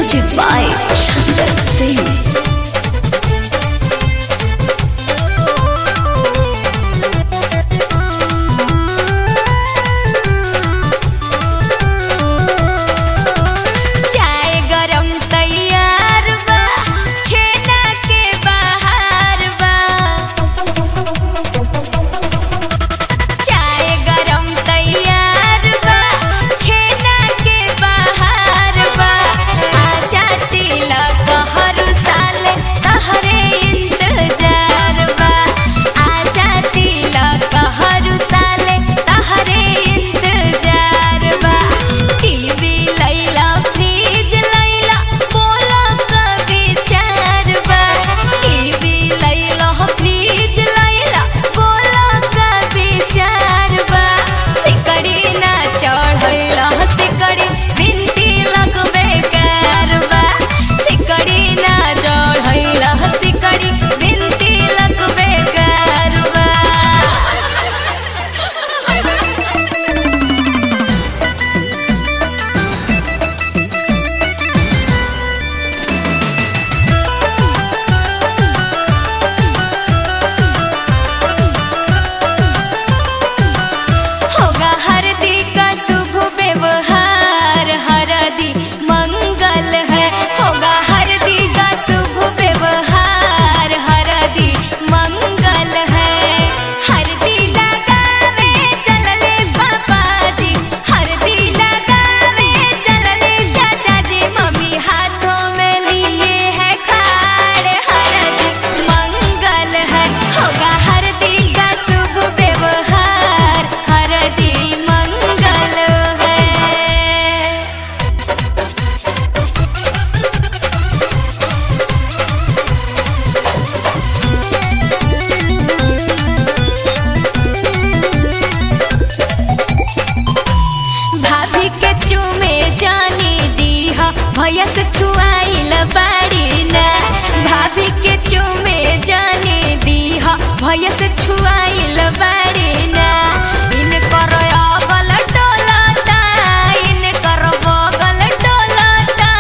Music by Shankar Singh. चाय गरम तैयार बा छेना के बाहर बा चाय गरम तैयार बा छेना के बाहर बा आजा तिलक हर साल तहरे इंतजार बा आजा तिलक हर साल तहरे इंतजार बा टीवी लैला फ्रिज लैला बोला का विचार बा टीवी लैला फ्रिज लैला बोला का विचार बा सिकड़ी ना चढ़ैला सिकड़ी बिनती लगबे कार बा सिकड़ी ना चढ़ैला सिकड़ी बिनती लगबे कार बा होगा हरदी का शुभ व्यवहार हरदी मंगल है होगा हरदी का शुभ व्यवहार हरदी मंगल है हरदी लगावे चलले पापा जी हरदी लगावे चलले चाचा जी मम्मी हाथों में लिए है खाड़ हरदी मंगल है होगा हरदी का शुभ व्यवहार हरदी मंगल है भाभी के चूमे जानी दीहा भैया से छुआइल बाड़ी ना भाभी के चूमे जानी दीहा भैया से छुआइल बाड़ी ना इन कर अगल डोलता इन कर बगल डोलता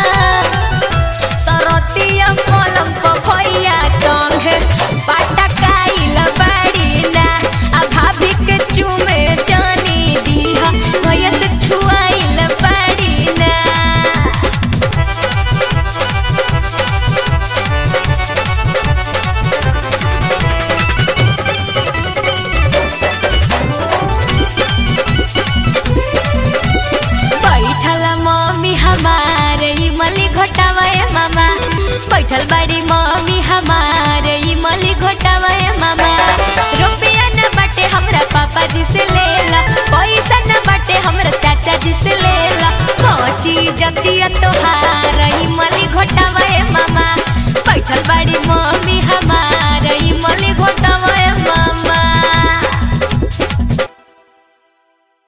तरतिया कलम प भैया संग पटकाइल बाड़ी ना आ भाभी के चूमे जानी दीहा भैया से छुआइल बाड़ी ना बैठल मम्मी हमारे इमली घोटावे मामा बैठल बड़ी मम्मी हमारे इमली घोटावे मामा रुपया न बाटे हमरा पापा जी से लेला पैसा न बाटे हमरा चाचा जी से लेला पहुंची जतिया तोहार इमली घोटावे मामा बैठल बड़ी मम्मी